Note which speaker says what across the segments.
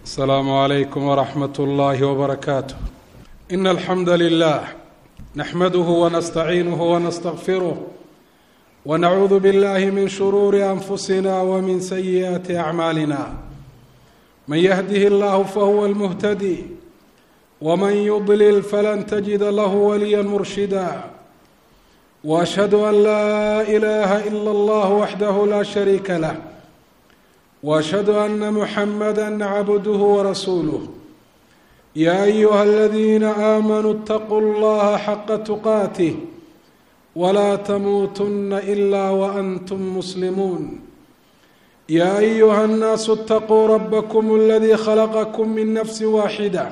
Speaker 1: السلام عليكم ورحمة الله وبركاته إن الحمد لله نحمده ونستعينه ونستغفره ونعوذ بالله من شرور أنفسنا ومن سيئات أعمالنا من يهده الله فهو المهتدي ومن يضلل فلن تجد له وليا مرشدا واشهد ان لا اله الا الله وحده لا شريك له واشهد ان محمدا عبده ورسوله يا ايها الذين امنوا اتقوا الله حق تقاته ولا تموتن الا وانتم مسلمون يا ايها الناس اتقوا ربكم الذي خلقكم من نفس واحده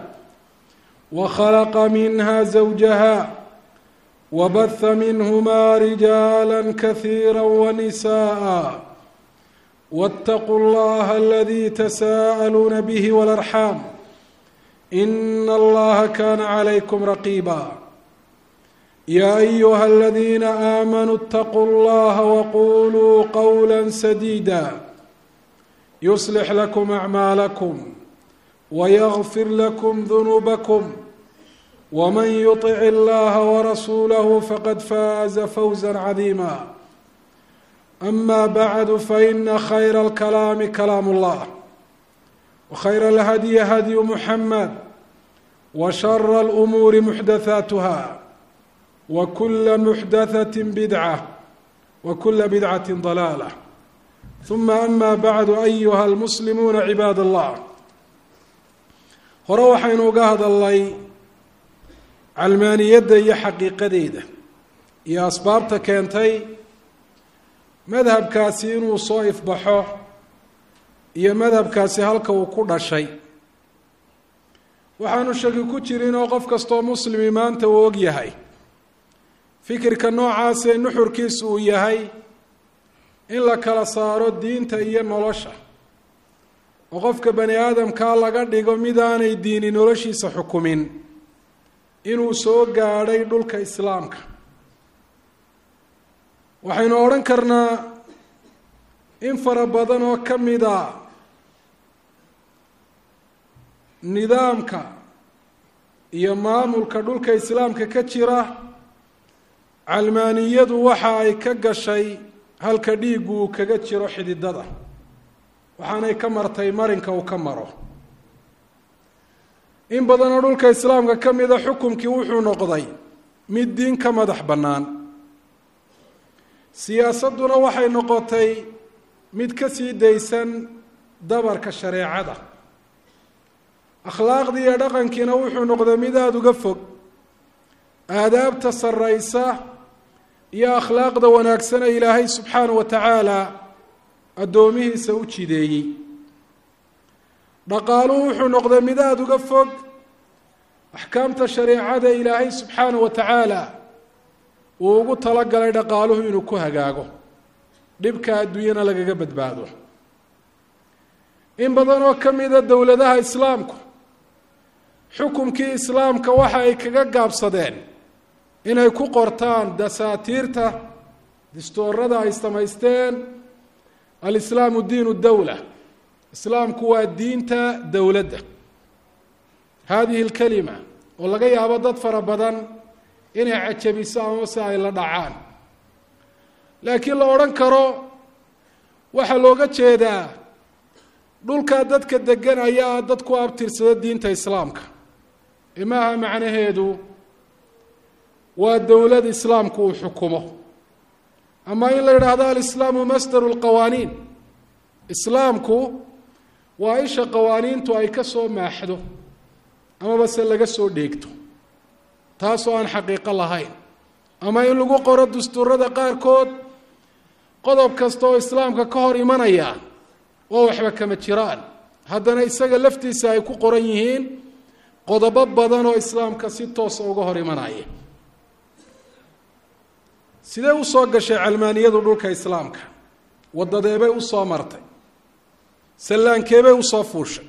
Speaker 1: وخلق منها زوجها وبث منهما رجالا كثيرا ونساء واتقوا الله الذي تساءلون به والارحام ان الله كان عليكم رقيبا يا ايها الذين امنوا اتقوا الله وقولوا قولا سديدا يصلح لكم اعمالكم ويغفر لكم ذنوبكم ومن يطع الله ورسوله فقد فاز فوزا عظيما اما بعد فان خير الكلام كلام الله وخير الهدي هدي محمد وشر الامور محدثاتها وكل محدثه بدعه وكل بدعه ضلاله ثم اما بعد ايها المسلمون عباد الله hore waxaynu uga hadalnay calmaaniyadda iyo xaqiiqadeeda iyo asbaabta keentay madhabkaasi inuu soo ifbaxo iyo madhabkaasi halka uu ku dhashay waxaanu shaki ku jirin oo qof kastoo muslimi maanta uu og yahay fikirka noocaasee nuxurkiisu uu yahay in la kala saaro diinta iyo nolosha oo qofka bani aadamkaa laga dhigo midaanay diini noloshiisa xukumin inuu soo gaadhay dhulka islaamka waxaynu odhan karnaa in fara badan oo ka mida nidaamka iyo maamulka dhulka islaamka ka jira calmaaniyadu waxa ay ka gashay halka dhiiggu uu kaga jiro xididada waxaanay ka martay marinka uu ka maro in badanoo dhulka islaamka ka mida xukumkii wuxuu noqday mid diin ka madax bannaan siyaasadduna waxay noqotay mid ka sii daysan dabarka shareecada akhlaaqdii iyo dhaqankiina wuxuu noqday mid aada uga fog aadaabta sarraysa iyo akhlaaqda wanaagsane ilaahay subxaanahu wa tacaala addoomihiisa u jideeyey dhaqaaluhu wuxuu noqday mid aada uga fog axkaamta shareecada ilaahay subxaana wa tacaala uu ugu talagalay dhaqaaluhu inuu ku hagaago dhibka adduunyana lagaga badbaado in badan oo ka mida dowladaha islaamku xukumkii islaamka waxa ay kaga gaabsadeen inay ku qortaan dasaatiirta distoorada ay samaysteen alislaamu diinu dowla islaamku waa diinta dowladda haadihi alkalima oo laga yaabo dad fara badan inay cajabiso ama se ay la dhacaan laakiin la odhan karo waxaa looga jeedaa dhulkaa dadka degan ayaa dad ku abtirsada diinta islaamka ee maaha macnaheedu waa dowlad islaamku uu xukumo ama in la yidhaahdo alislaamu masdaru lqawaaniin islaamku waa isha qawaaniintu ay ka soo maaxdo amaba se laga soo dheegto taasoo aan xaqiiqo lahayn ama in lagu qoro dastuurada qaarkood qodob kasta oo islaamka ka hor imanaya waa waxba kama jiraan haddana isaga laftiisa ay ku qoran yihiin qodobo badan oo islaamka si toosa uga hor imanaya sidee usoo gashay calmaaniyadu dhulka islaamka wadadeebay usoo martay sallaankeebay usoo fuushay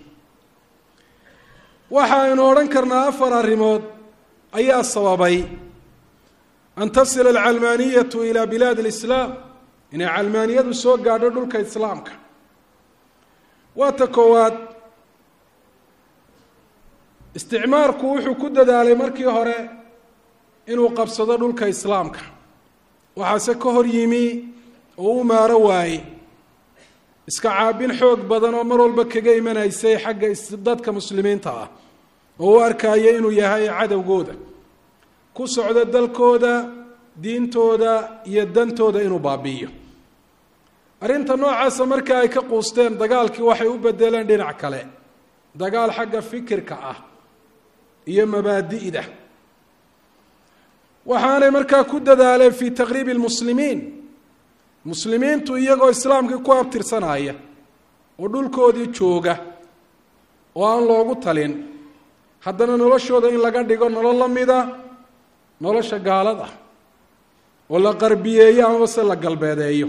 Speaker 1: waxa aynu odhan karnaa afar arrimood ayaa sababay an tasila alcalmaaniyatu ilaa bilaadi alislaam inay calmaaniyadu soo gaadho dhulka islaamka waa ta koowaad isticmaarku wuxuu ku dadaalay markii hore inuu qabsado dhulka islaamka waxaase ka hor yimi oo u maaro waaye iska caabin xoog badan oo mar walba kaga imanaysay xagga dadka muslimiinta ah oo u arkaya inuu yahay cadowgooda ku socdo dalkooda diintooda iyo dantooda inuu baabi'iyo arrinta noocaasa marka ay ka quusteen dagaalkii waxay u bedeleen dhinac kale dagaal xagga fikirka ah iyo mabaadi'da waxaanay markaa ku dadaaleen fii taqriibi lmuslimiin muslimiintu iyagoo islaamkii ku abtirsanaya oo dhulkoodii jooga oo aan loogu talin haddana noloshooda in laga dhigo nolol la mida nolosha gaalada oo la qarbiyeeyo amaba se la galbeedeeyo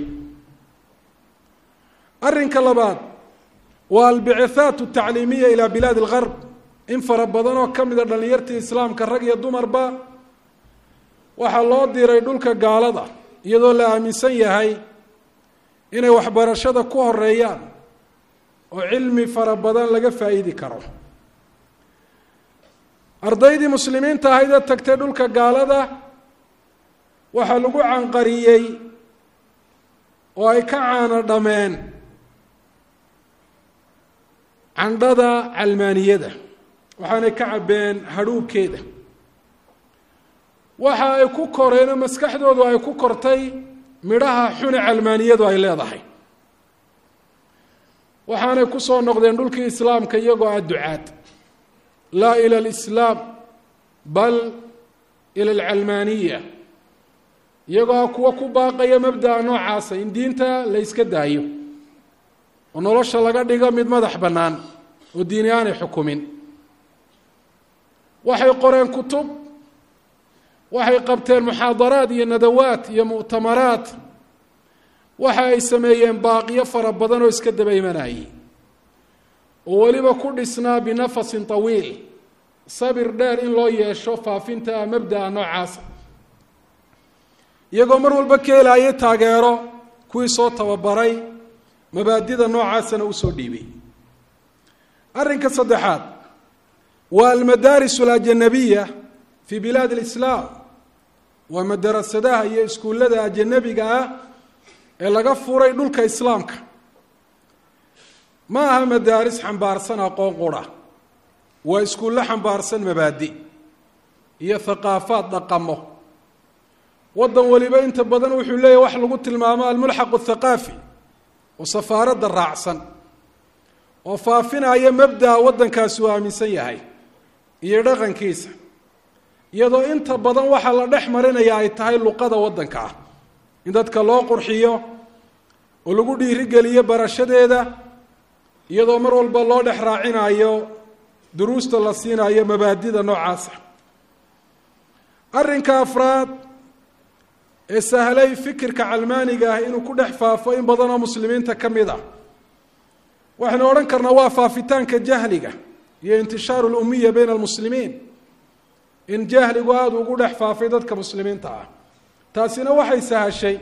Speaker 1: arrinka labaad waa albicithaat altacliimiya ilaa bilaadi algarb in fara badan oo ka mida dhallinyartii islaamka rag iyo dumarba waxaa loo diray dhulka gaalada iyadoo la aaminsan yahay inay waxbarashada ku horeeyaan oo cilmi fara badan laga faa'iidi karo ardaydii muslimiinta ahayd ee tagtay dhulka gaalada waxaa lagu canqariyey oo ay ka caano dhameen candhada calmaaniyada waxaanay ka cabbeen hadhuubkeeda waxa ay ku koreenoo maskaxdoodu ay ku kortay midhaha xune calmaaniyadu ay leedahay waxaanay ku soo noqdeen dhulkii islaamka iyagoo ah ducaad laa ila alislaam bal ila alcalmaaniya iyagoo ah kuwa ku baaqaya mabda'a noocaasa in diinta la yska daayo oo nolosha laga dhigo mid madax bannaan oo diini aanay xukumin waxay qoreen kutub waxay qabteen muxaadaraad iyo nadawaad iyo mu'tamaraad waxa ay sameeyeen baaqiyo fara badan oo iska daba imanayay oo weliba ku dhisnaa binafasin tawiil sabir dheer in loo yeesho faafinta mabda'a noocaasa iyagoo mar walba ka helaayay taageero kuwii soo tababaray mabaadida noocaasana usoo dhiibay arrinka saddexaad waa almadaaris alajanabiya fi bilaad alislaam waa madarasadaha iyo iskuullada ajanabiga ah ee laga furay dhulka islaamka ma aha madaaris xambaarsan aqoon qura waa iskuullo xambaarsan mabaadi iyo thaqaafaad dhaqamo waddan waliba inta badan wuxuu leeyahy wax lagu tilmaamo almulxaqu athaqaafi oo safaaradda raacsan oo faafinaya mabda'a waddankaasi uu aaminsan yahay iyo dhaqankiisa iyadoo inta badan waxaa la dhex marinaya ay tahay luqada waddanka ah in dadka loo qurxiyo oo lagu dhiirigeliyo barashadeeda iyadoo mar walba loo dhex raacinayo duruusta la siinayo mabaadida noocaasa arrinka afraad ee sahlay fikirka calmaaniga ah inuu ku dhex faafo in badan oo muslimiinta ka mid ah waxaynu odhan karnaa waa faafitaanka jahliga iyo intishaaru lumiya bayna almuslimiin in jahligu aada ugu dhex faafay dadka muslimiinta ah taasina waxay sahashay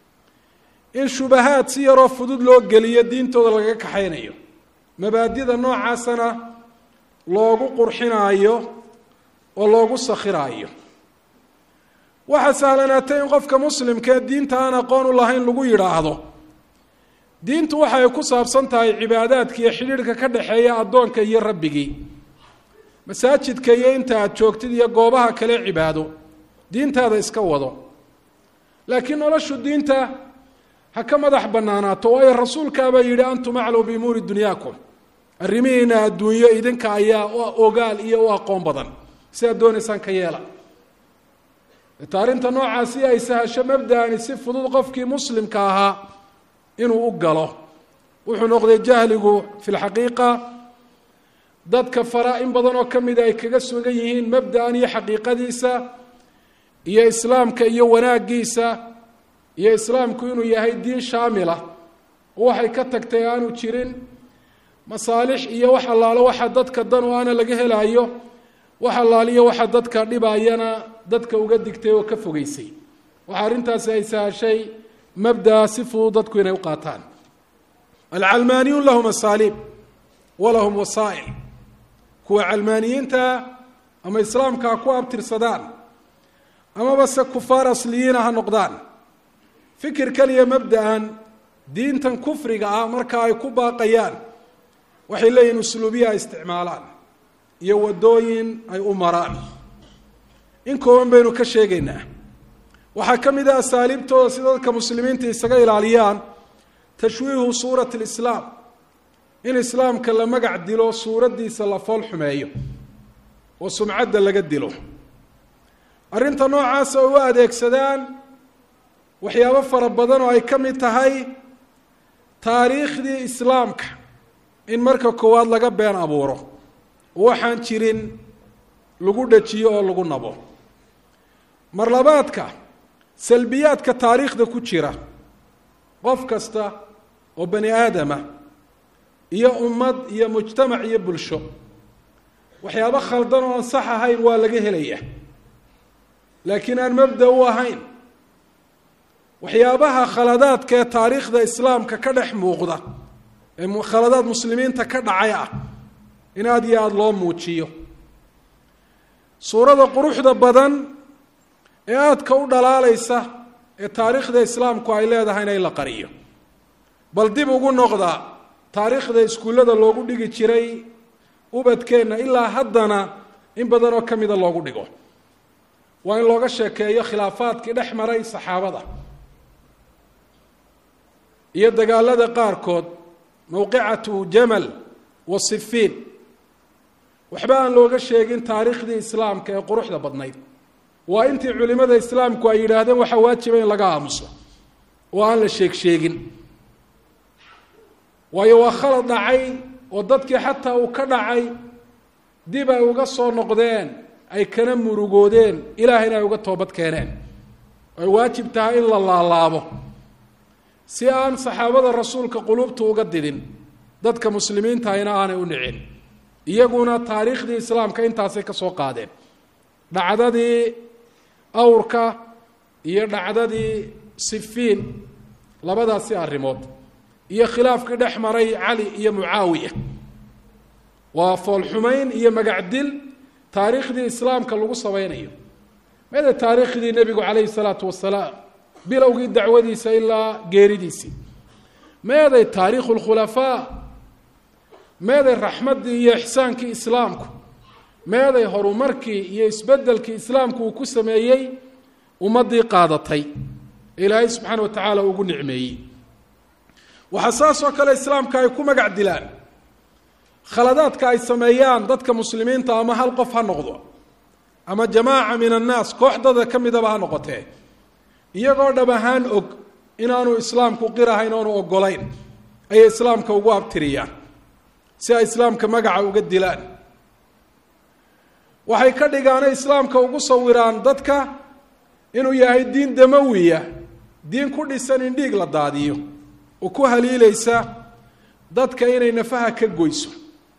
Speaker 1: in shubahaad si yaroo fudud loo geliyo diintooda lagaga kaxaynayo mabaadida noocaasana loogu qurxinaayo oo loogu sakhiraayo waxaa sahlanaatay in qofka muslimkaee diinta aan aqoon u lahayn lagu yidhaahdo diintu waxa ay ku saabsan tahay cibaadaadka iyo xidhiidhka ka dhexeeya addoonka iyo rabbigii masaajidka iyo inta aada joogtid iyo goobaha kale cibaado diintaada iska wado laakiin noloshu diinta ha ka madax bannaanaato waayo rasuulkaabaa yidhi antum aclaw biumuuri dunyaakum arrimihiina adduunyo idinka ayaa ogaal iyo u aqoon badan si aad doonaysaan ka yeela ta arrinta noocaasi ay sahasho mabda'ani si fudud qofkii muslimka ahaa inuu u galo wuxuu noqday jahligu fi lxaqiiqa dadka fara in badan oo ka mida ay kaga sugan yihiin mabda'an iyo xaqiiqadiisa iyo islaamka iyo wanaaggiisa iyo islaamku inuu yahay diin shaamila oo waxay ka tagtay aanu jirin masaalix iyo wax allaalo waxa dadka dan oo aana laga helaayo wax allaaliyo waxa dadka dhibayana dadka uga digtay oo ka fogeysay waxa arrintaasi ay sahashay mabdaa si fudud dadku inay u qaataan alcalmaaniyun lahum asaaliib walahum wasaa'il kuwa calmaaniyiinta ama islaamka ha ku abtirsadaan amaba se kufaar asliyiina ha noqdaan fikirkan iyo mabda-an diintan kufriga ah marka ay ku baaqayaan waxay leeyihin usluubiya ay isticmaalaan iyo waddooyin ay u maraan in kooban baynu ka sheegaynaa waxaa ka mid ah asaaliibtooda si dadka muslimiinta isaga ilaaliyaan tashwiihu suurati lislaam in islaamka la magac dilo suuraddiisa la fool xumeeyo oo sumcadda laga dilo arrinta noocaasa oo u adeegsadaan waxyaabo fara badan oo ay ka mid tahay taariikhdii islaamka in marka koowaad laga been abuuro oo waxaan jirin lagu dhajiyo oo lagu nabo mar labaadka salbiyaadka taariikhda ku jira qof kasta oo bani aadama iyo ummad iyo mujtamac iyo bulsho waxyaabo khaldan oo aan sax ahayn waa laga helaya laakiin aan mabda u ahayn waxyaabaha khaladaadka ee taariikhda islaamka ka dhex muuqda ee khaladaad muslimiinta ka dhacay ah in aada iyo aada loo muujiyo suurada quruxda badan ee aadka u dhalaalaysa ee taariikhda islaamku ay leedahayna in la qariyo bal dib ugu noqda taariikhda iskuullada loogu dhigi jiray ubadkeenna ilaa haddana in badan oo ka mida loogu dhigo waa in looga sheekeeyo khilaafaadkii dhex maray saxaabada iyo dagaalada qaarkood mowqicatu jamal wa sifiin waxba aan looga sheegin taariikhdii islaamka ee quruxda badnayd waa intii culimada islaamku ay yidhaahdeen waxaa waajiba in laga aamuso oo aan la sheeg sheegin waayo waa khalad dhacay oo dadkii xataa uu ka dhacay dib ay uga soo noqdeen ay kana murugoodeen ilaahayna ay uga toobad keeneen ay waajib tahay in la laalaabo si aan saxaabada rasuulka quluubtu uga didin dadka muslimiintahayna aanay u nicin iyaguna taariikhdii islaamka intaasay ka soo qaadeen dhacdadii awrka iyo dhacdadii sifiin labadaasi arrimood iyo khilaafkii dhex maray cali iyo mucaawiya waa foolxumayn iyo magacdil taariikhdii islaamka lagu samaynayo mede taariikhdii nebigu calayhi salaatu wasalaam bilowgii dacwadiisa ilaa geeridiisii meeday taariikhu lkhulafaa meeday raxmaddii iyo ixsaankii islaamku meeday horumarkii iyo isbeddelkii islaamku uu ku sameeyey ummaddii qaadatay ee ilaahay subxaana wa tacaala ugu nicmeeyey waxaa saas oo kale islaamka ay ku magac dilaan khaladaadka ay sameeyaan dadka muslimiinta ama hal qof ha noqdo ama jamaaca min annaas kooxdada ka midaba ha noqotee iyagoo dhab ahaan og inaanu islaamku qirahayn oonu ogolayn ayay islaamka ugu abtiriyaan si ay islaamka magaca uga dilaan waxay ka dhigaanay islaamka ugu sawiraan dadka inuu yahay diin damawiya diin ku dhisan in dhiig la daadiyo oo ku haliilaysa dadka inay nafaha ka goyso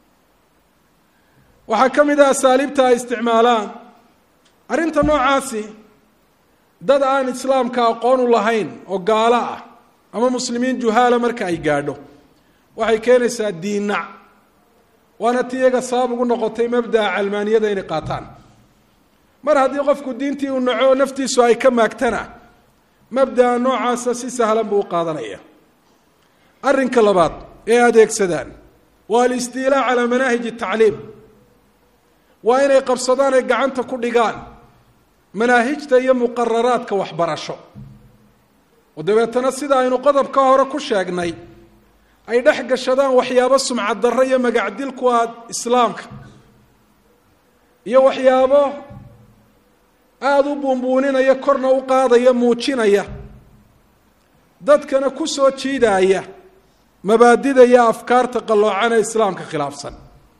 Speaker 1: waxaa ka mid ah asaaliibta ay isticmaalaan arrinta noocaasi dad aan islaamka aqoon u lahayn oo gaalo ah ama muslimiin juhaala marka ay gaadho waxay keenaysaa diinac waana ti iyaga sabab ugu noqotay mabda'a calmaaniyada inay qaataan mar haddii qofku diintii uu naco naftiisu ay ka maagtana mabda'a noocaasa si sahlan buu u qaadanaya arrinka labaad ee adeegsadaan waa alistiilaa calaa manaahij tacliim waa inay qabsadaan ay gacanta ku dhigaan manaahijta iyo muqararaadka waxbarasho oo dabeetana sida aynu qodobka hore ku sheegnay ay dhex gashadaan waxyaabo sumcad darro iyo magacdil ku ah islaamka iyo waxyaabo aada u buunbuuninaya korna u qaadaya muujinaya dadkana ku soo jiidaaya mabaadida iyo afkaarta qalloocan ee islaamka khilaafsan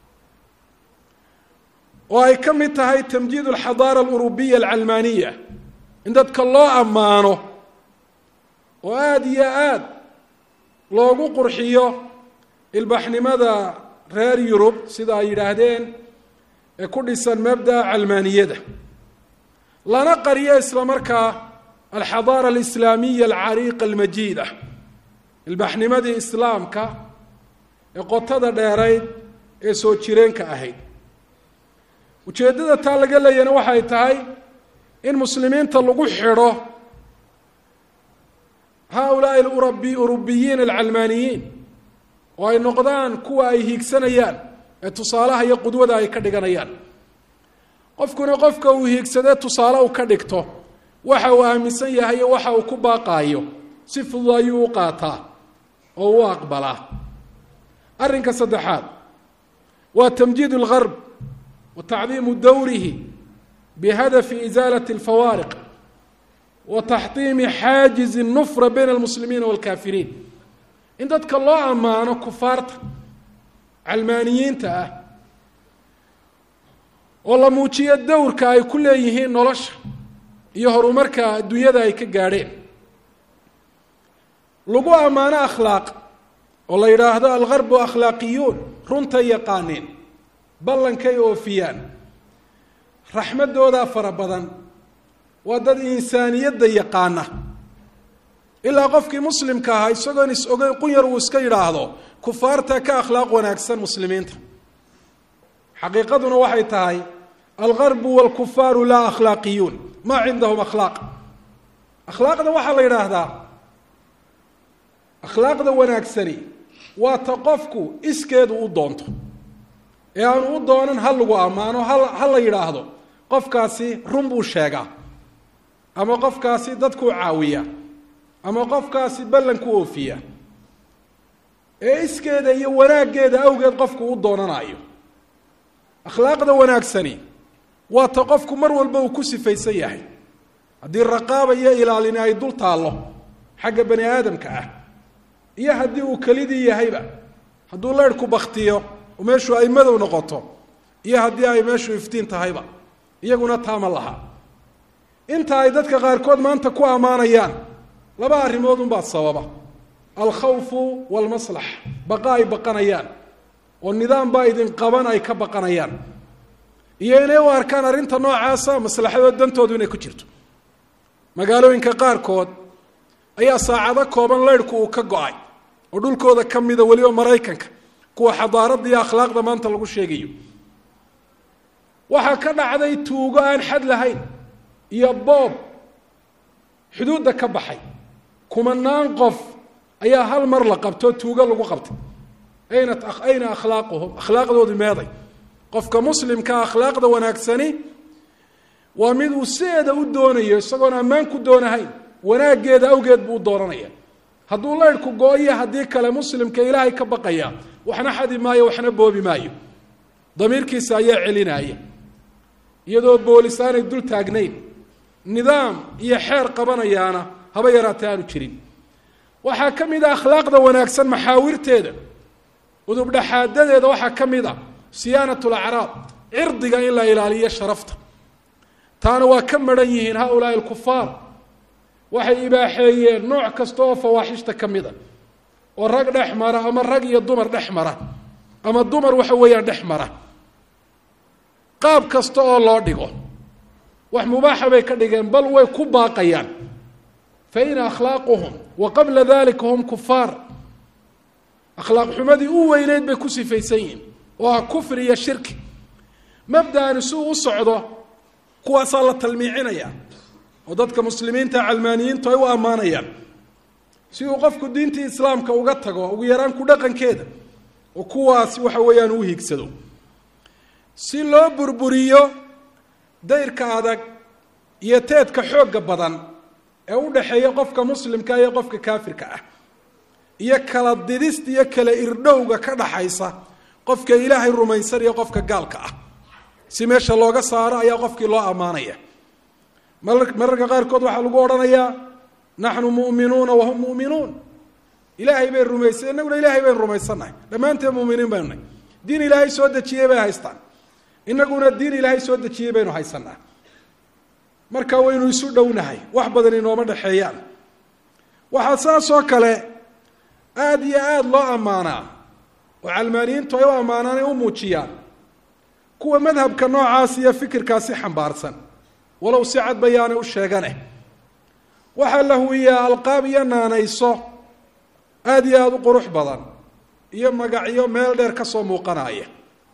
Speaker 1: oo ay ka mid tahay tamjiid alxadaara alurubiya alcalmaaniya in dadka loo ammaano oo aada iyo aad loogu qurxiyo ilbaxnimada reer yurub sida ay yidhaahdeen ee ku dhisan mabda'a calmaaniyada lana qariyo isla markaa alxadaara alislaamiya alcariiqa almajiida ilbaxnimadii islaamka ee qotada dheerayd ee soo jireenka ahayd ujeeddada taa laga leeyana waxay tahay in muslimiinta lagu xidho haa-ulaai urabi urubiyiin alcalmaaniyiin oo ay noqdaan kuwa ay hiigsanayaan ee tusaalaha iyo qudwada ay ka dhiganayaan qofkuna qofka uu hiigsadee tusaale uu ka dhigto waxa uu aaminsan yahay iyo waxa uu ku baaqaayo si fudud ayuu u qaataa oo u aqbalaa arrinka saddexaad waa tamjiid اlgarb wa tacdiimu dowrihi bihadafi isaalati اlfawaariq wa taxdiimi xaajizi الnufra bayna almuslimiina wاlkaafiriin in dadka loo ammaano kufaarta calmaaniyiinta ah oo la muujiyo dowrka ay ku leeyihiin nolosha iyo horumarka adduunyada ay ka gaadheen lagu ammaano akhlaaq oo la yidhaahdo algarbu akhlaaqiyuun runtay yaqaaneen ballankay oofiyaan raxmaddoodaa fara badan waa dad insaaniyadda yaqaana ilaa qofkii muslimka ahaa isagoon is ogeyn qunyar uu iska yidhaahdo kufaarta ka akhlaaq wanaagsan muslimiinta xaqiiqaduna waxay tahay algarbu waalkufaaru laa akhlaaqiyuun maa cindahum akhlaaq akhlaaqda waxaa la yidhaahdaa akhlaaqda wanaagsani waa ta qofku iskeedu u doonto ee aanu u doonan ha lagu ammaano ha ha la yidhaahdo qofkaasi run buu sheegaa ama qofkaasi dadkuu caawiya ama qofkaasi ballanku oofiya ee iskeeda iyo wanaaggeeda awgeed qofku u doonanayo akhlaaqda wanaagsani waa ta qofku mar walba uu ku sifaysan yahay haddii raqaaba iyo ilaalini ay dul taallo xagga bani aadamka ah iyo haddii uu kelidii yahayba hadduu leyrhku baktiyo oo meeshu ay madow noqoto iyo haddii ay meeshu iftiin tahayba iyaguna taama laha inta ay dadka qaarkood maanta ku ammaanayaan laba arrimood unbaa sababa alkhawfu waalmaslax baqa ay baqanayaan oo nidaam baa idin qaban ay ka baqanayaan iyo inay u arkaan arrinta noocaasa maslaxadood dantoodu inay ku jirto magaalooyinka qaarkood ayaa saacado kooban leyrhku uu ka go-ay oo dhulkooda ka mida weliba maraykanka kuwa xadaaradda iyo akhlaaqda maanta lagu sheegayo waxaa ka dhacday tuugo aan xad lahayn iyo boob xuduudda ka baxay kumanaan qof ayaa hal mar la qabtoo tuugo lagu qabtay ayna ayna akhlaaquhum akhlaaqdoodu meeday qofka muslimkaa akhlaaqda wanaagsani waa mid uu sideeda u doonayo isagoon ammaan ku doonahayn wanaaggeeda awgeed buu u doonanaya hadduu leyrhku go-iyo haddii kale muslimka ilaahay ka baqaya waxna xadi maayo waxna boobi maayo damiirkiisa ayaa celinaya iyadoo boolis aanay dul taagnayn nidaam iyo xeer qabanayaana haba yaraatee aanu jirin waxaa ka mid a akhlaaqda wanaagsan maxaawirteeda udubdhaxaadadeeda waxaa ka mid a siyaanat lacraab cirdiga in la ilaaliyo sharafta taana waa ka maran yihiin haulaai alkufaar waxay ibaaxeeyeen nooc kasta oo fawaaxishta ka mid a oo rag dhex mara ama rag iyo dumar dhex mara ama dumar waxa weeyaan dhex mara qaab kasta oo loo dhigo wax mubaaxa bay ka dhigeen bal way ku baaqayaan fa in akhlaaquhum wa qabla dalika hum kufaar akhlaaq xumadii u weyneyd bay ku sifaysan yihiin oo ah kufri iyo shirki mabda'ani si uu u socdo kuwaasaa la talmiicinaya oo dadka muslimiinta calmaaniyiintu ay u ammaanayaan si uu qofku diintii islaamka uga tago ugu yaraan ku dhaqankeeda oo kuwaasi waxa weeyaan uu hiigsado si loo burburiyo dayrka adag iyo teedka xoogga badan ee u dhexeeya qofka muslimka iyo qofka kaafirka ah iyo kala didista iyo kala irdhowga ka dhaxaysa qofka ilaahay rumaysan iyo qofka gaalka ah si meesha looga saaro ayaa qofkii loo ammaanaya mararka qaarkood waxaa lagu odhanayaa naxnu mu'minuuna wahum mu'minuun ilaahay bay rumaysay innaguna ilaahay baynu rumaysannahay dhammaanteen muminiin baynu nahay diin ilaahay soo dejiyey bay haystaan innaguna diin ilaahay soo dejiyey baynu haysanaa marka waynu isu dhownahay wax badan inooma dhexeeyaan waxaa saas oo kale aada iyo aada loo ammaanaa oo calmaaniyiintu ay u ammaanaan ay u muujiyaan kuwa madhabka noocaas iyo fikirkaasi xambaarsan walow si cad bayaanay u sheegane waxaa la huwiyaa alqaab iyo naanayso aada iyo aada u qurux badan iyo magacyo meel dheer ka soo muuqanaya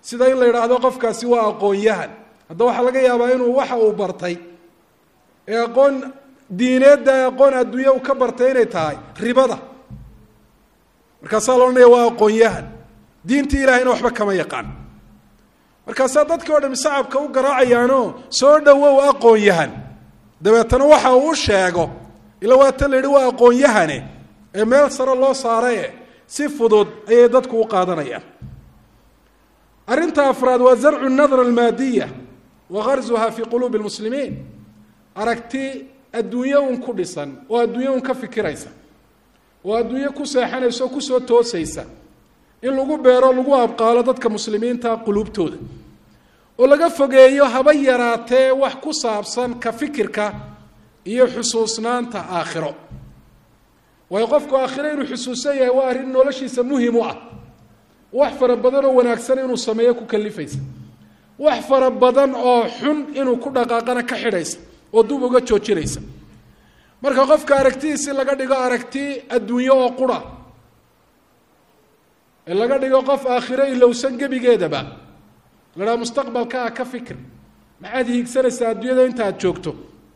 Speaker 1: sida in la yidhaahdo qofkaasi waa aqoon-yahan hadda waxaa laga yaabaa inuu waxa uu bartay ee aqoon diineedda ee aqoon adduunya uu ka bartay inay tahay ribada markaasaa la odhanaya waa aqoon-yahan diintii ilahayna waxba kama yaqaan markaasaa dadkii o dham sacabka u garaacayaanoo soo dhowow aqoon-yahan dabeetana waxa uu u sheego ila waata la yidhi waa aqoon-yahane ee meel sare loo saaraye si fudud ayay dadku u qaadanayaan arrinta afraad waa zarcu nadra almaadiya wa garzuha fi quluubi lmuslimiin aragti adduunye un ku dhisan oo adduunye un ka fikiraysa oo adduunye ku seexanaysa oo kusoo toosaysa in lagu beero lagu abqaalo dadka muslimiinta quluubtooda oo laga fogeeyo haba yaraatee wax ku saabsan ka fikirka iyo xusuusnaanta aakhiro waayo qofku aakhiro inuu xusuusan yahay waa arrin noloshiisa muhim u ah wax fara badan oo wanaagsan inuu sameeyo ku kalifaysa wax fara badan oo xun inuu ku dhaqaaqana ka xidhaysa oo dub uga joojinaysa marka qofka aragtidiisi laga dhigo aragti adduunye oo qura ee laga dhigo qof aakhiro ilowsan gebigeedaba la dhaha mustaqbalkaa ka fikir maxaad hiigsanaysaa adduunyada inta aad joogto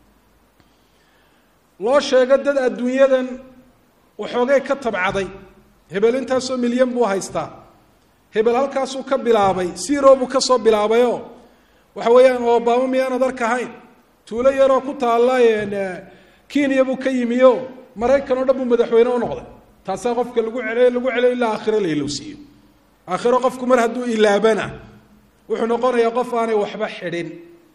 Speaker 1: loo sheego dad adduunyadan waxoogay ka tabcaday hebel intaasoo milyan buu haystaa hebel halkaasuu ka bilaabay siro buu ka soo bilaabayoo waxa weeyaan obama miyaanad arkahayn tuulo yaroo ku taalla kenya buu ka yimiyo maraykan oo dhan buu madaxweyne u noqday taasaa qofka lagu celey lagu celay ilaa aakhiro la ilowsiiyo aakhiro qofku mar hadduu ilaabana wuxuu noqonayaa qof aanay waxba xidhin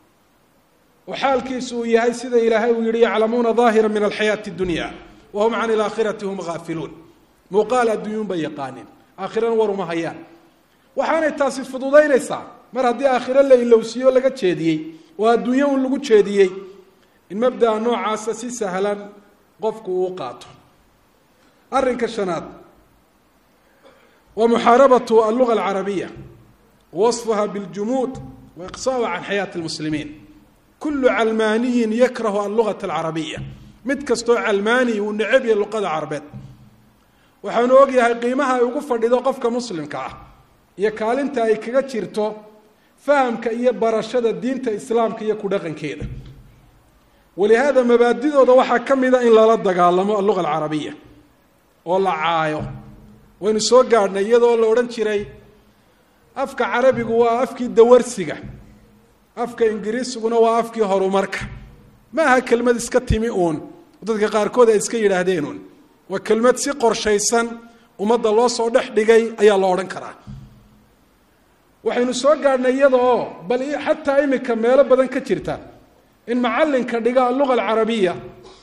Speaker 1: oo xaalkiisu uu yahay sida ilaahay uu yihi yaclamuuna daahira min alxayaati اdunya wahum can ilaakhirati hum gaafiluun muuqaal adduunyun bay yaqaaneen aakhirana war uma hayaan waxaanay taasi fududaynaysaa mar haddii aakhiro la ilowsiiyo laga jeediyey oo adduunyo un lagu jeediyey in mabdaa noocaasa si sahlan qofku uu qaato arrinka shanaad waa muxaarabatu alluga alcarabiya wasfuha biاljumuud wa iqsaaha can xayaati اlmuslimiin kulu calmaaniyin yakrahu allugata alcarabiya mid kastoo calmaani uu necab yahay luqada carabeed waxaanu ogyahay qiimaha ay ugu fadhido qofka muslimka ah iyo kaalinta ay kaga jirto fahamka iyo barashada diinta islaamka iyo ku dhaqankeeda walihaada mabaadidooda waxaa ka mida in lala dagaalamo alluga alcarabiya oo la caayo waynu soo gaadhnay iyadoo la odhan jiray afka carabigu waa afkii dawarsiga afka ingiriisiguna waa afkii horumarka ma aha kelmad iska timi uun dadka qaarkood ay iska yidhaahdeen uun waa kelmad si qorshaysan ummadda loo soo dhex dhigay ayaa la odhan karaa waxaynu soo gaadhnay iyada oo bal xataa imika meelo badan ka jirta in macallinka dhiga alluga alcarabiya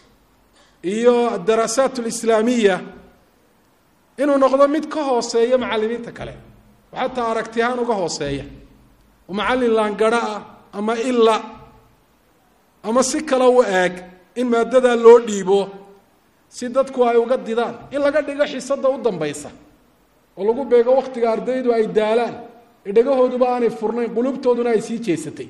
Speaker 1: iyo adaraasaat alislaamiya inuu noqdo mid ka hooseeya macallimiinta kale oo xataa aragti ahaan uga hooseeya oo macallin laangara ah ama ila ama si kale u eeg in maadadaa loo dhiibo si dadku ay uga didaan in laga dhigo xisadda u dambaysa oo lagu beego wakhtiga ardaydu ay daalaan ee dhegahooduba aanay furnayn qulubtooduna ay sii jeesatay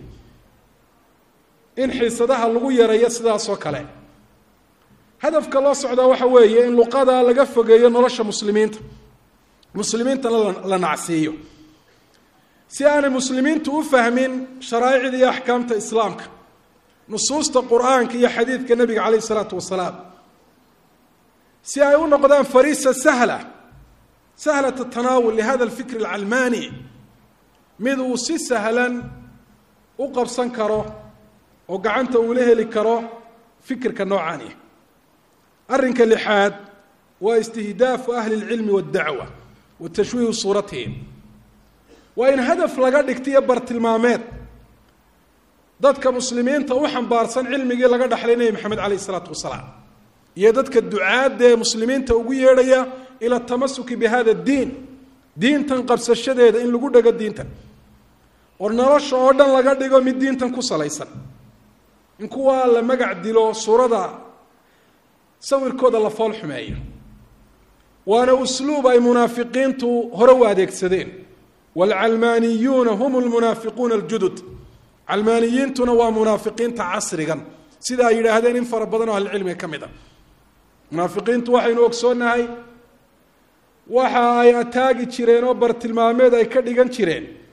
Speaker 1: in xiisadaha lagu yareeyo sidaasoo kale hadafka loo socdaa waxa weeye in luqada laga fogeeyo nolosha muslimiinta muslimiintana la nacsiiyo si aanay muslimiintu u fahmin sharaa'icda iyo axkaamta islaamka nusuusta qur-aanka iyo xadiidka nebiga calayh isalaatu wasalaam si ay u noqdaan fariisa sahla sahlata tanaawul lihada alfikr alcalmaani mid uu si sahlan u qabsan karo oo gacanta uula heli karo fikirka noocaani arrinka lixaad waa istihdaafu ahli اlcilmi waاddacwa wa tashwiihu suuratihim waa in hadaf laga dhigtiyo bartilmaameed dadka muslimiinta u xambaarsan cilmigii laga dhaxlay nebi maxamed calayh isalaatu wasalaam iyo dadka ducaadda ee muslimiinta ugu yeedhaya ila tamasuki bi hada diin diintan qabsashadeeda in lagu dhego diintan oo nolosha oo dhan laga dhigo mid diintan ku salaysan in kuwaa la magac dilo suurada sawirkooda la fool xumeeyo waana usluub ay munaafiqiintu hore u adeegsadeen waalcalmaaniyuuna hum lmunaafiquuna aljudud calmaaniyiintuna waa munaafiqiinta casrigan sida ay yidhaahdeen in fara badan oo ahlicilmiga ka mid a munaafiqiintu waxaynu ogsoonnahay waxa ay ataagi jireen oo bartilmaameed ay ka dhigan jireen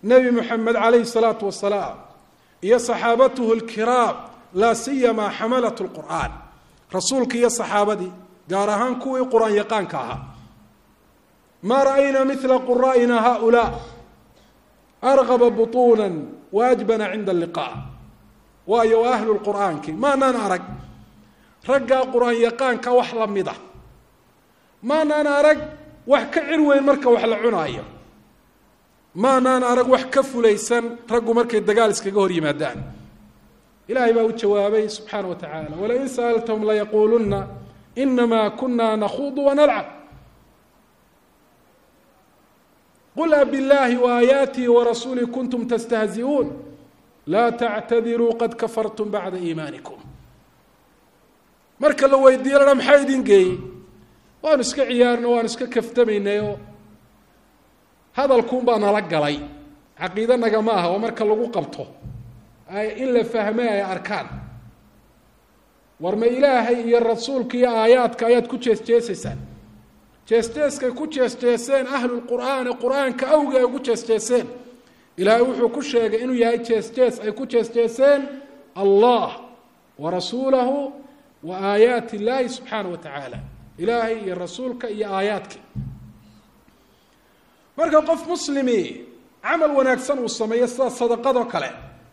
Speaker 1: nebi moxamed calayhi salaatu wasalaam iyo saxaabatuhu lkiraam laa siyamaa xamalat lqur'aan rasuulka iyo saxaabadii gaar ahaan kuwii qur-aan yaqaanka ahaa maa ra'aynaa mila quraa'ina haulaa argaba butuuna waajbana cinda alliqaa waayo waa ahlu lqur'aanki maanaan arag raggaa qur-aan yaqaanka wax la mida maanaan arag wax ka cir weyn marka wax la cunaayo maanaan arag wax ka fulaysan raggu markay dagaal iskaga hor yimaadaan ilahay baa u jawaabay subxaana wa tacaala walain sa'altahum layaquuluna inama kuna nakhuudu wanalcab qul abiاllahi waaayaatihi warasuulih kuntum tastahzi'uun laa tactadiruu qad kafartum bacda iimaanikum marka la weydiiyo la maxaa idin geeyey waanu iska ciyaarno waanu iska kaftamaynayoo hadalkuun baa nala galay caqiide nagama aha oo marka lagu qabto in la fahmay ay arkaan war ma ilaahay iyo rasuulka iyo aayaadka ayaad ku jeesjeesaysaan jeesjeeskay ku jeesjeeseen ahlulqur'aani qur-aanka awgi ay ugu jeesjeeseen ilaahay wuxuu ku sheegay inuu yahay jeesjees ay ku jeesjeeseen allah wa rasuulahu wa aayaati illaahi subxaana wa tacaala ilaahay iyo rasuulka iyo aayaadka marka qof muslimi camal wanaagsan uu sameeyo sida sadaqadoo kale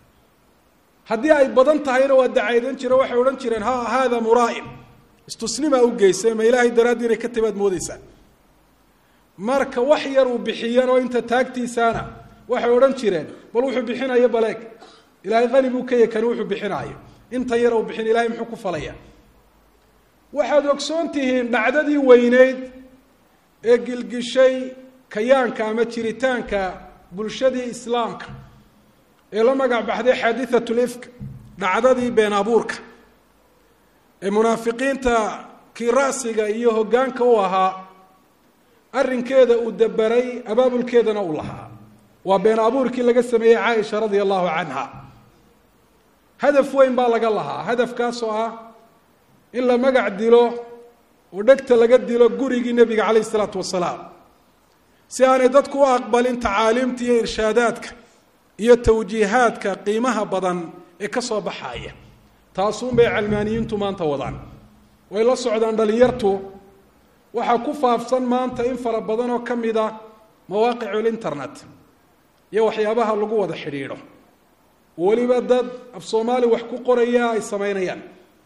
Speaker 1: haddii ay badan tahayna waa dacaydan jire waxay odhan jireen ha haada muraa'in istusnimaa u geysay ma ilaahay daraaddii inay ka timaad moodeysaa marka wax yar uu bixiyan oo inta taagtiisaana waxay odhan jireen bal wuxuu bixinayo baleeg ilaahay qani buu ka yahy kani wuxuu bixinaayo inta yar uu bixin ilahay muxuu ku falaya waxaad ogsoon tihiin dhacdadii weyneyd ee gilgishay kayaanka ama jiritaanka bulshadii islaamka ee la magac baxday xaadiثat lifk dhacdadii been abuurka ee munaafiqiinta kii ra'siga iyo hoggaanka u ahaa arrinkeeda uu daberay abaabulkeedana uu lahaa waa been abuurkii laga sameeyey caaisha radia allahu canha hadaf weyn baa laga lahaa hadafkaasoo ah in la magac dilo oo dhegta laga dilo gurigii nebiga calayh isalaatu wasalaam si aanay dadku u aqbalin tacaaliimta iyo irshaadaadka iyo tawjiihaadka qiimaha badan ee ka soo baxaaya taasuunbay calmaaniyiintu maanta wadaan way la socdaan dhalinyartu waxaa ku faafsan maanta in fara badan oo ka mid a mawaaqiculinternet iyo waxyaabaha lagu wada xidhiidho weliba dad af soomaali wax ku qoraya ay samaynayaan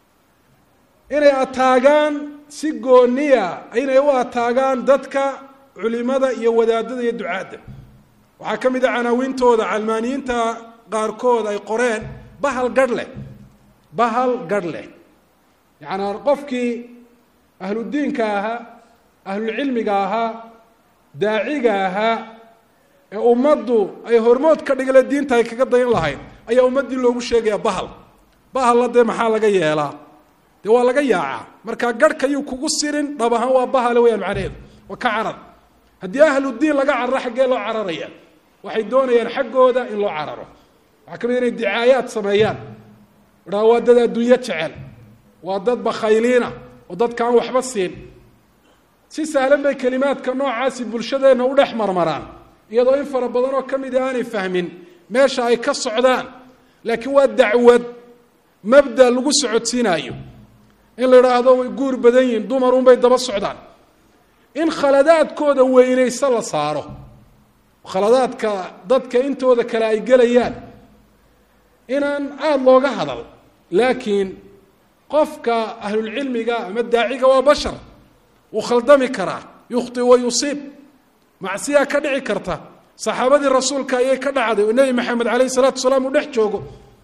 Speaker 1: inay ataagaan si gooniya inay u ataagaan dadka culimada iyo wadaadada iyo ducaadda waxaa ka mid a canaawintooda calmaaniyiinta qaarkood ay qoreen bahal garh leh bahal garh leh yacanaa qofkii ahludiinka ahaa ahlulcilmiga ahaa daaciga ahaa ee ummaddu ay hormood ka dhigale diinta ay kaga dayan lahayd ayaa ummaddii loogu sheegaya bahal bahalla dee maxaa laga yeelaa dee waa laga yaacaa markaa garhka yuu kugu sirin dhab ahaan waa bahale weyaan macnaheedu waa ka carar haddii ahludiin laga cararo xaggee loo cararaya waxay doonayaan xaggooda in loo cararo waxaa ka mid inay dicaayaad sameeyaan idhaa waa dad adduunyo jecel waa dad bakhayliina oo dadka aan waxba siin si sahlan bay kelimaadka noocaasi bulshadeenna u dhex marmaraan iyadoo in fara badan oo ka mid a aanay fahmin meesha ay ka socdaan laakiin waa dacwad mabda lagu socodsiinaayo in la idhaahdo way guur badan yihiin dumarunbay daba socdaan in khaladaadkooda weynayse la saaro khaladaadka dadka intooda kale ay gelayaan inaan aada looga hadal laakiin qofka ahlulcilmiga ama daaciga waa bashar wuu khaldami karaa yukhti wa yusiib macsiyaa ka dhici karta saxaabadii rasuulka ayay ka dhacday oo nebi maxamed calayhi salaatu wasalaam uu dhex joogo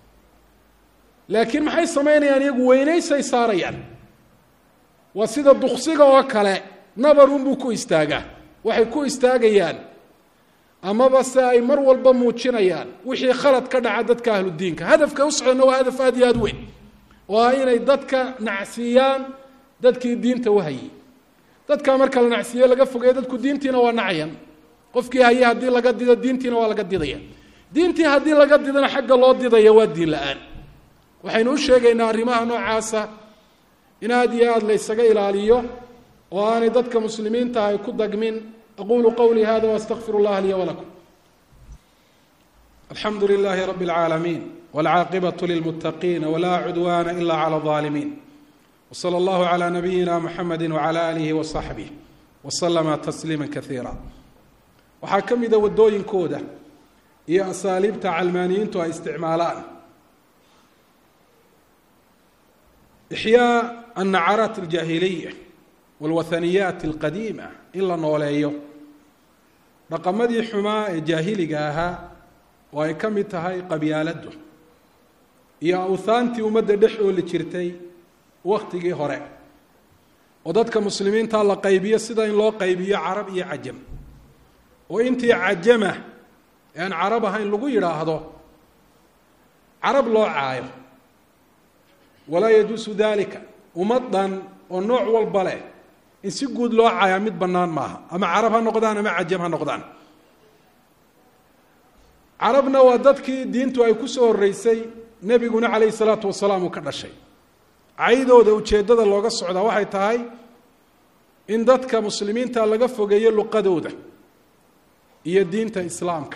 Speaker 1: laakiin maxay samaynayaan iyagu weynaysay saarayaan waa sida duksiga oo kale nabarunbuu ku istaagaa waxay ku istaagayaan amaba se ay mar walba muujinayaan wixii khalad ka dhaca dadka ahludiinka hadafka u socdana waa hadaf aad iyo aada weyn oo ah inay dadka nacsiiyaan dadkii diinta wahayey dadkaa marka la nacsiiye laga fogeeyo dadku diintiina waa nacayan qofkii haye haddii laga dido diintiina waa laga didaya diintii haddii laga didana xagga loo didaya waa diin la-aan waxaynu u sheegaynaa arrimaha noocaasa in aada iyo aada la ysaga ilaaliyo oo aanay dadka muslimiinta ay ku dagmin aqulu qawlii hada waastaqfir اllaha liya walakum alxamdu lilaahi rabi اlcaalamiin wاlcaaqibaة lilmutaqiin wlaa cudwana ila clى الظaalimiin wslى اllahu عlى nabiyina mxamedi wعlى alihi وصaxbih wslama tasliima kaiira waxaa ka mida wadooyinkooda iyo asaaliibta calmaaniyiintu ay isticmaalaan ixyaa annacaraat aljaahiliya walwathaniyaat alqadiima in la nooleeyo dhaqamadii xumaa ee jaahiliga ahaa oo ay ka mid tahay qabyaaladdu iyo awhaantii ummadda dhex ooli jirtay wakhtigii hore oo dadka muslimiinta la qaybiyo sida in loo qaybiyo carab iyo cajam oo intii cajama ee aan carab ahayn lagu yidhaahdo carab loo caayo walaa yajuusu dalika ummad dhan oo nooc walba leh in si guud loo caayaa mid bannaan maaha ama carab ha noqdaan ama cajam ha noqdaan carabna waa dadkii diintu ay ku soo horreysay nebiguna calayhi salaatu wasalaam uu ka dhashay caydooda ujeeddada looga socdaa waxay tahay in dadka muslimiinta laga fogeeyo luqadooda iyo diinta islaamka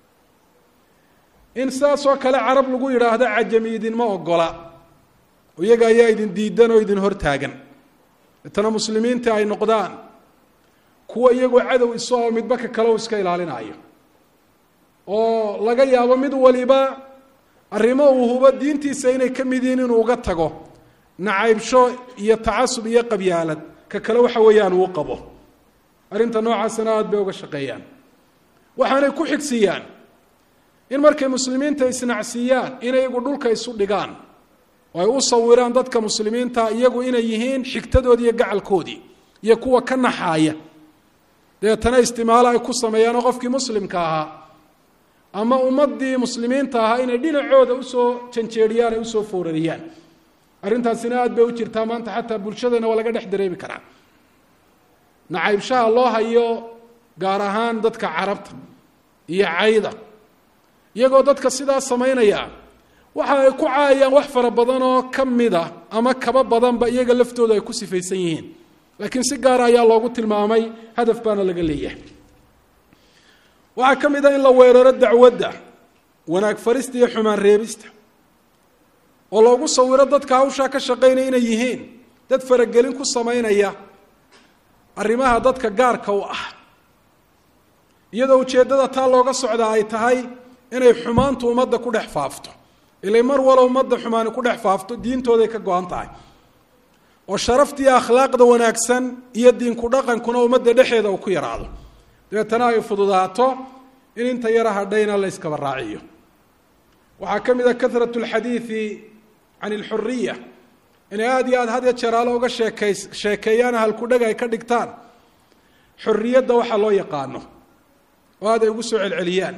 Speaker 1: in sidaasoo kale carab lagu yidhaahdo cajami idinma ogola iyaga ayaa idin diidan oo idin hortaagan deetana muslimiinta ay noqdaan kuwa iyagoo cadow iso oo midba ka kale u iska ilaalinaayo oo laga yaabo mid waliba arrimo uu hubo diintiisa inay ka mid yihiin inuu uga tago nacaybsho iyo tacasub iyo qabyaalad ka kale waxa weeyaan uu qabo arrinta noocaasina aada bay uga shaqeeyaan waxaanay ku xigsiiyaan in markay muslimiinta isnacsiiyaan inay iyagu dhulka isu dhigaan oo ay u sawiraan dadka muslimiinta iyagu inay yihiin xigtadoodii iyo gacalkoodii iyo kuwa ka naxaaya dabeetana istimaalo ay ku sameeyaan oo qofkii muslimka ahaa ama ummadii muslimiinta ahaa inay dhinacooda usoo janjeeriyaan ay usoo foorariyaan arrintaasina aada bay u jirtaa maanta xataa bulshadana waa laga dhex dareemi karaa nacaybshaha loo hayo gaar ahaan dadka carabta iyo cayda iyagoo dadka sidaa samaynaya waxa ay ku caayaan wax fara badan oo ka mida ama kaba badanba iyaga laftooda ay ku sifaysan yihiin laakiin si gaara ayaa loogu tilmaamay hadaf baana laga leeyahay waxaa ka mid a in la weeraro dacwadda wanaag farista iyo xumaan reebista oo loogu sawiro dadka hawshaa ka shaqaynaya inay yihiin dad faragelin ku samaynaya arrimaha dadka gaarka u ah iyadoo ujeeddada taa looga socdaa ay tahay inay xumaantu ummadda ku dhex faafto ilay mar walo ummadda xumaani ku dhex faafto diintooday ka go-an tahay oo sharaftii akhlaaqda wanaagsan iyo diinku dhaqankuna ummadda dhexeeda uu ku yaraado dabeetana ay fududaato in inta yara hadhayna la yskaba raaciyo waxaa ka mid a karat lxadiidi can ilxuriya inay aada iyo aada had ya jeraalo uga sheekay sheekeeyaan halkudheg ay ka dhigtaan xorriyadda waxaa loo yaqaano oo aad ay ugu soo celceliyaan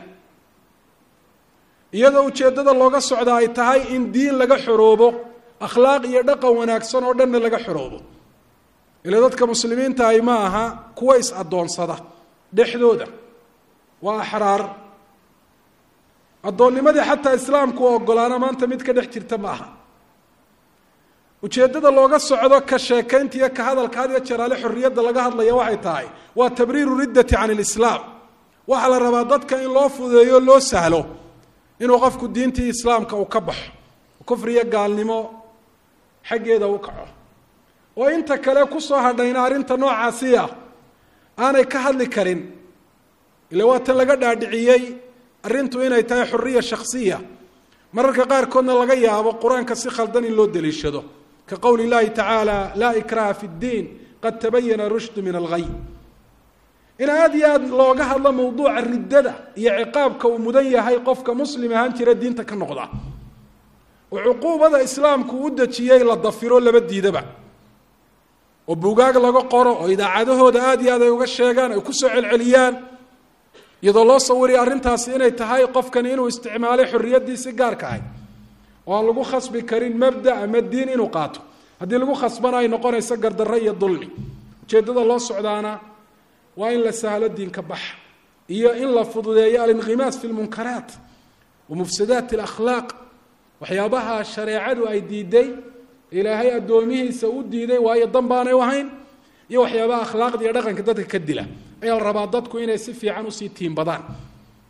Speaker 1: iyadoo ujeeddada looga socda ay tahay in diin laga xoroobo akhlaaq iyo dhaqan wanaagsan oo dhanna laga xoroobo ila dadka muslimiinta ay ma aha kuwa is-addoonsada dhexdooda waa axraar addoonnimadii xataa islaamku u ogolaana maanta mid ka dhex jirta ma aha ujeeddada looga socdo ka sheekaynta iyo ka hadalka had iyo jeraale xorriyadda laga hadlaya waxay tahay waa tabriiru riddati can ilislaam waxaa la rabaa dadka in loo fudeeyo loo sahlo inuu qofku diintii islaamka uu ka baxo kufriyo gaalnimo xaggeeda u kaco oo inta kale kusoo hadhayna arrinta noocaasi ah aanay ka hadli karin ila waa tan laga dhaadhiciyey arrintu inay tahay xuriya shaksiya mararka qaarkoodna laga yaabo qur-aanka si khaldan in loo daliishado ka qowli llahi tacaala laa ikraha fi ddiin qad tabayana rushdu min alghay in aada iyo aada looga hadlo mawduuca riddada iyo ciqaabka uu mudan yahay qofka muslim ahaan jira diinta ka noqda oo cuquubada islaamku u dejiyey la dafiro laba diidaba oo buugaag laga qoro oo idaacadahooda aada iyo aad ay uga sheegaan ay kusoo celceliyaan iyadoo loo sawiriya arrintaasi inay tahay qofkani inuu isticmaalay xorriyaddiisi gaarka ahay oo aan lagu khasbi karin mabda ama diin inuu qaato haddii lagu khasbana ay noqonayso gardarre iyo dulmi ujeeddada loo socdaana waa in la sahlo diinka baxa iyo in la fududeeyo alinqimaas fi lmunkaraat wa mufsadaat alakhlaaq waxyaabaha shareecadu ay diiday ilaahay addoomihiisa u diiday waayo dan baanay u ahayn iyo waxyaabaha akhlaaqda iyo dhaqanka dadka ka dila ayaa la rabaa dadku inay si fiican usii tiimbadaan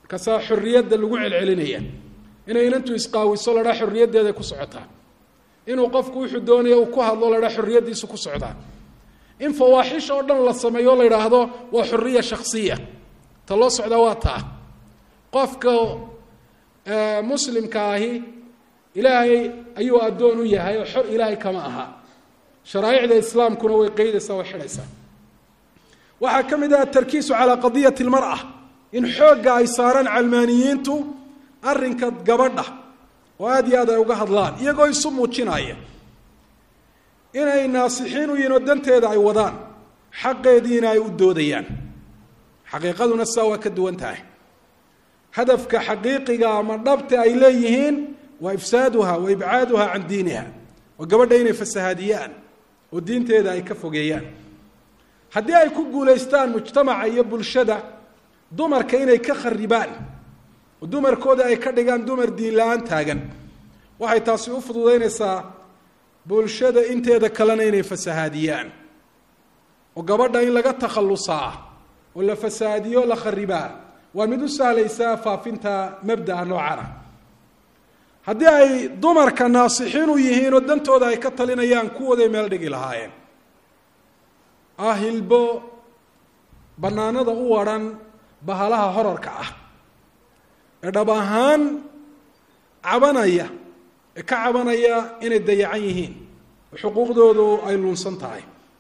Speaker 1: markaasaa xorriyadda lagu celcelinaya inay inantu isqaawiso ladhaa xorriyaddeeday ku socotaa inuu qofku wuxuu doonaya uu ku hadlo ladhaa xorriyaddiisu ku socdaa in fawaaxish oo dhan la sameeyo o la idhaahdo waa xorriya shaksiya ta loo socdaa waa taa qofka muslimka ahi ilaahay ayuu addoon u yahay oo xor ilaahay kama aha sharaa'icda islaamkuna way qeydaysaa way xidhaysaa waxaa ka mid ah tarkiisu calaa qadiyati lmar'a in xoogga ay saaraan calmaaniyiintu arrinka gabadha oo aada iyo aad ay uga hadlaan iyagoo isu muujinaya inay naasixiin u yihiin oo danteeda ay wadaan xaqeediina ay u doodayaan xaqiiqaduna sidaa waa ka duwan tahay hadafka xaqiiqiga ama dhabta ay leeyihiin waa ifsaaduha wa ibcaaduha can diiniha oo gabadha inay fasahaadiyaan oo diinteeda ay ka fogeeyaan haddii ay ku guulaystaan mujtamaca iyo bulshada dumarka inay ka kharibaan oo dumarkooda ay ka dhigaan dumar diin la-aan taagan waxay taasi u fududaynaysaa bulshada inteeda kalena inay fasahaadiyaan oo gabadha in laga takhallusaa oo la fasahaadiyo la kharibaa waa mid u sahlaysaa faafinta mabda'a noocana haddii ay dumarka naasixiin u yihiin oo dantooda ay ka talinayaan kuwooday meel dhigi lahaayeen ah hilbo bannaanada u wadhan bahalaha horarka ah ee dhab ahaan cabanaya ee ka cabanaya inay dayacan yihiin oo xuquuqdoodu ay luunsan tahay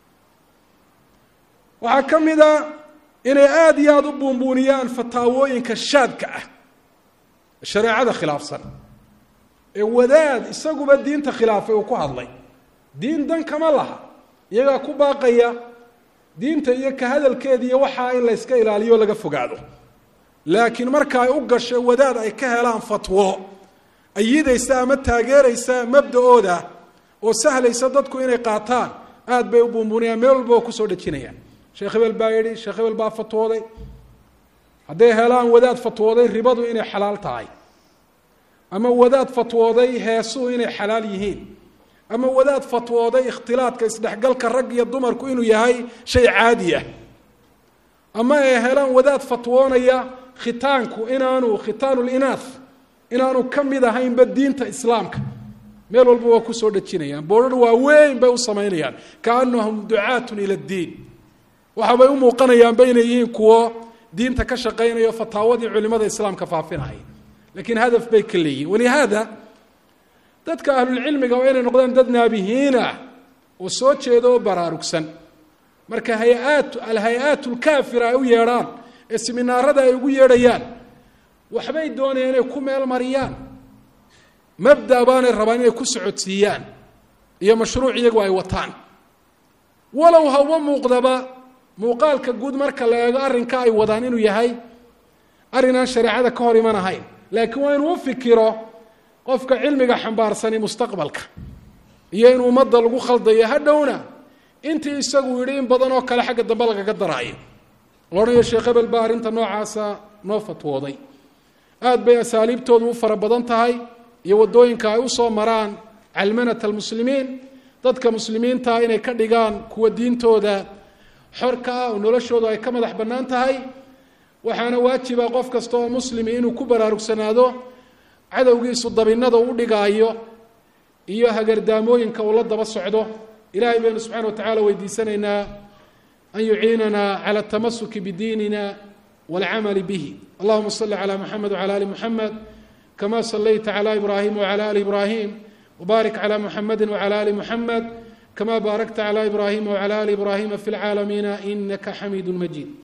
Speaker 1: waxaa ka mid a inay aada iyo aada u buunbuuniyaan fataawooyinka shaadka ah ee shareecada khilaafsan ee wadaad isaguba diinta khilaafay uu ku hadlay diin dan kama laha iyagaa ku baaqaya diinta iyo ka hadalkeeda iyo waxaa in layska ilaaliyo laga fogaado laakiin marka ay u gasho wadaad ay ka helaan fatwo ayidaysa ama taageeraysa mabda-ooda oo sahlaysa dadku inay qaataan aada bay u buunbuunayaan meel walba oo kusoo dhejinayaan sheekh hebel baa yidhi sheekh hebel baa fatwooday hadday helaan wadaad fatwooday ribadu inay xalaal tahay ama wadaad fatwooday heesuhu inay xalaal yihiin ama wadaad fatwooday ikhtilaadka isdhexgalka rag iyo dumarku inuu yahay shay caadi ah ama ay helaan wadaad fatwoonaya khitaanku inaanu khitaanu linaath inaanu ka mid ahaynba diinta islaamka meel walba waa kusoo dhejinayaan boodhar waaweyn bay u samaynayaan kaanahum ducaatun ila ddiin waxaabay u muuqanayaanba inay yihiin kuwo diinta ka shaqaynayo fataawadii culimada islaamka faafinaya lakiin hadaf bay ka leeyihin walihaada dadka ahlulcilmiga waa inay noqdaan dad naabihiin ah oo soo jeeda oo baraarugsan marka hay-aat alhay-aat lkaafira ay u yeedhaan ee siminaarada ay ugu yeedhayaan waxbay doonayaan inay ku meel mariyaan mabda baanay rabaan inay ku socodsiiyaan iyo mashruuc iyagu ay wataan walow haba muuqdaba muuqaalka guud marka la eego arrinka ay wadaan inuu yahay arrin aan shareecada ka hor iman ahayn laakiin waa inuu u fikiro qofka cilmiga xambaarsani mustaqbalka iyo in ummadda lagu khaldayo hadhowna intii isagu yidhi in badan oo kale xagga dambe lagaga daraayo loodhanayo sheekh hebel baa arrinta noocaasa noo fatwooday aad bay asaaliibtoodu u fara badan tahay iyo waddooyinka ay usoo maraan calmanata almuslimiin dadka muslimiintaa inay ka dhigaan kuwa diintooda xorka ah oo noloshoodu ay ka madax bannaan tahay waxaana waajiba qof kasta oo muslimi inuu ku baraarugsanaado cadowgiisu dabinada u dhigaayo iyo hagardaamooyinka uu la daba socdo ilahay baynu subxana wa tacala weydiisanaynaa an yuciinana cala اtamasuki bidiinina wاlcamali bihi allahuma صli calى muxamed wclى ali muxamed kama salayta clى ibrahim wclى ali ibrahim wbarik clى muxamedi wclى ali muxamed kama baarakta clى ibrahim wclى ali ibrahima fi اlcaalamiina inaka xamiid majid